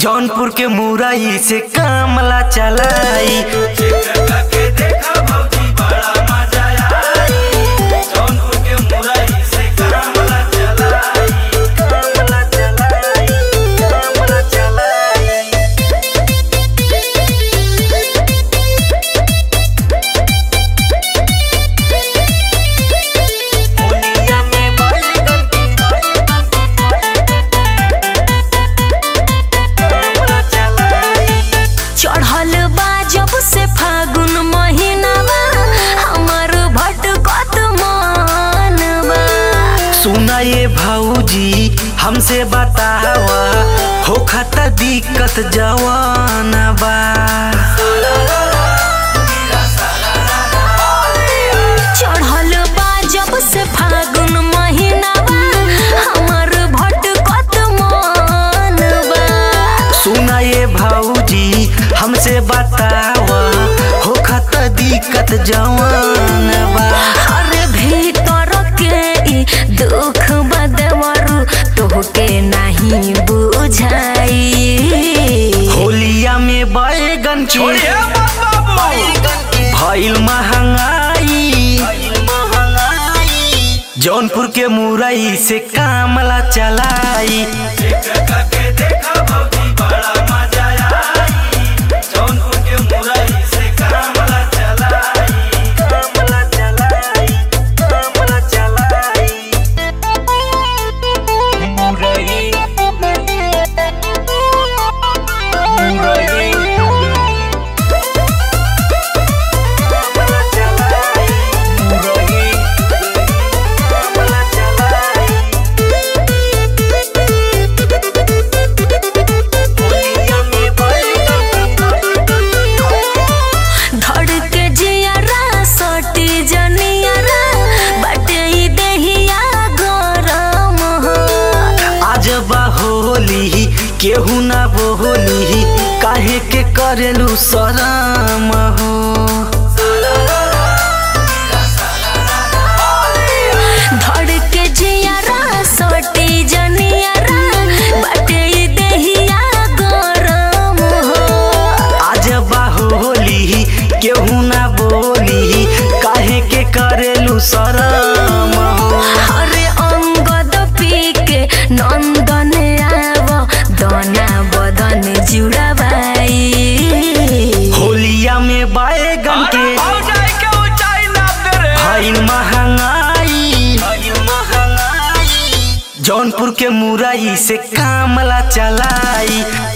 जौनपुर के मुरई से कामला चलाई कामला चलाई कामला चलाई दुनिया में बैगन की कामला चलाई चढ़ल बा जब से फागुन महीनावा हमर भटकत मनवा सुना ये भाऊजी हमसे बतावा हो खता दिक्कत जवान बा चढ़ल बा जब से फागुन महीनावा हमर भटकत मनवा सुना ये भाऊजी हमसे बतावा हो खता दिक्कत जवान बा अरे भीतर के ई दुख बदवरु तोहके नहीं बुझाई होलिया में बैगन के भइल महंगाई जौनपुर के मुरई से कामला चलाई कामला चलाई कामला चलाई मुरई मुरई कामला चलाई मुरई कामला चलाई होलिया में धड़ के जियरा सटी जनियरा बटे ई देहिया गरम हो आज होली केहू ना बोली काहे के करेलू शरम हो धड़ के जियरा सटी जनियरा बटे ई देहिया गरम हो आज होली केहू ना बोली काहे के करेलू शरम हो अरे अंगद पी के नंदन आव दना बदन जुड़ाबाई होलिया में बैगन के भइल महंगाई जौनपुर के मुरई से कामला चलाई